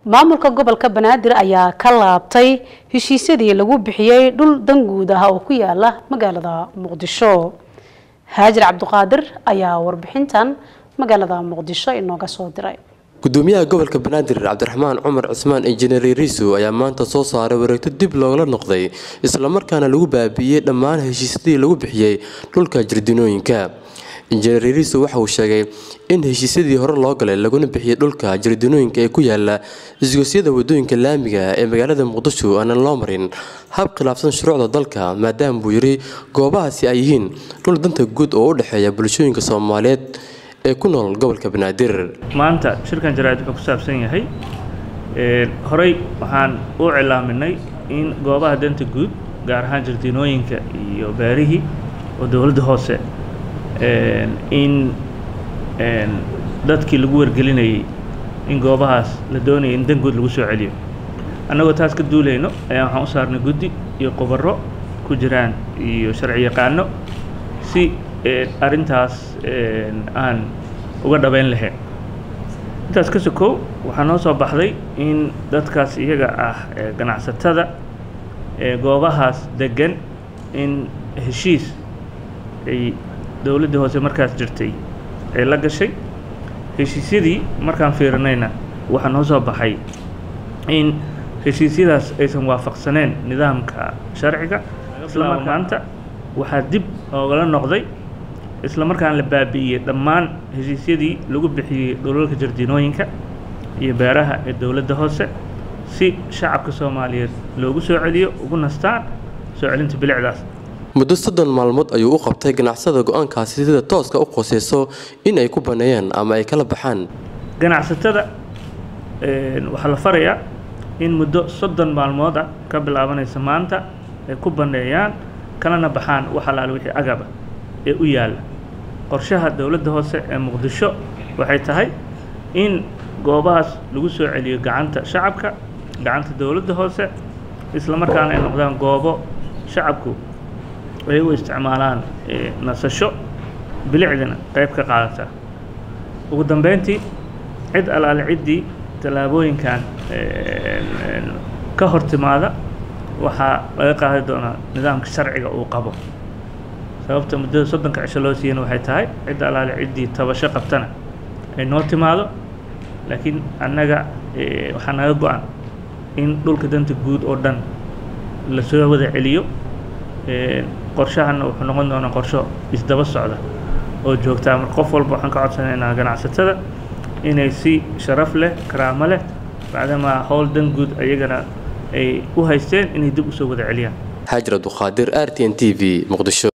maamulka gobolka banaadir ayaa ka laabtay heshiisyadii lagu bixiyey dhul danguud ah oo ku yaala magaalada muqdisho haajir cabdiqaadir ayaa warbixintan magaalada muqdisho inooga soo diray gudoomiyaha gobolka banaadir cabdiraxmaan cumar cismaan injineer riisu ayaa maanta soo saaray wareegto dib loogala noqday islamarkaana lagu baabi'iyey dhammaan heshiisyadii lagu bixiyey dhulka jirdinooyinka injineer riisu waxa uu sheegay in heshiisyadii hore loo galay laguna bixiyey dhulka jirdinooyinka ee ku yaala isgosyada wadooyinka laamiga ee magaalada muqdisho aanan loo marin hab khilaafsan shuruucda dalka maadaama buu yiri goobahaasi ay yihiin dhul danta guud oo u dhexeeya bulshooyinka soomaaliyeed ee ku nool gobolka banaadir maanta shirkan jaraa'id wuxuu ku saabsan yahay horey waxaan u cilaaminay in goobaha danta guud gaar ahaan jardiinooyinka iyo beerihii oo dowladda hoose in dadkii lagu wargelinayay in goobahaas la doonayay in dan guud lagu soo celiyo annagoo taas ka duulayno ayaa waxaan u saarnay guddi iyo qubaro ku jiraan iyo sharci yaqaano si arrintaas aan uga dhabayn lahayn intaas ka sokow waxaa noo soo baxday in dadkaas iyaga ah ganacsatada goobahaas degan in heshiis ay dowladdii hoose markaas jirtay ee la gashay heshiisyadii markaan fiirinayna waxaa noo soo baxay in heshiisyadaas aysan waafaqsaneen nidaamka sharciga isla maanta waxaa dib oogala noqday isla markaan la baabi'iyey dhammaan heshiisyadii lagu bixiyey dhulalka jardiinooyinka iyo beeraha ee dowladda hoose si shacabka soomaaliyeed loogu soo celiyo ugu nastaan soo celinta bilicdaas muddo soddon maalmood ayuu u qabtay ganacsada go-aankaasi sida tooska u qoseyso in ay ku baneeyaan ama ay kala baxaan ganacsatada waxaa la farayaa in muddo soddon maalmood ah ka bilaabanaysa maanta ay ku baneeyaan kalana baxaan wax alaale wixii agaba ee u yaalla qorshaha dowladda hoose ee muqdisho waxay tahay in goobahaas lagu soo celiyo gacanta shacabka gacanta dowladda hoose isla markaana ay noqdaan goobo shacabku ay u isticmaalaan nasasho bilicdina qayb ka qaadata ugu dambeyntii cid alaale ciddii tallaabooyinkan ka hor timaada waxaa laga qaadi doonaa nidaamka sharciga uu qabo sababta muddada soddonka cisho loo siiyana waxay tahay cidda alaale ciddii tabasho qabtana ay noo timaado laakiin annaga waxaa naga go-an in dhulka danta guud oo dhan lasoo wada celiyo qorshahana wuxuu noqon doonaa qorsho isdaba socda oo joogtaa mar qof walba waxaan ka codsanaynaa ganacsatada inay si sharaf leh karaamo leh bacdamaa howl dan guud ayagana ay u haysteen inay dib usoo wada celiyaan xaajir abduqaadir r t n t v muqdisho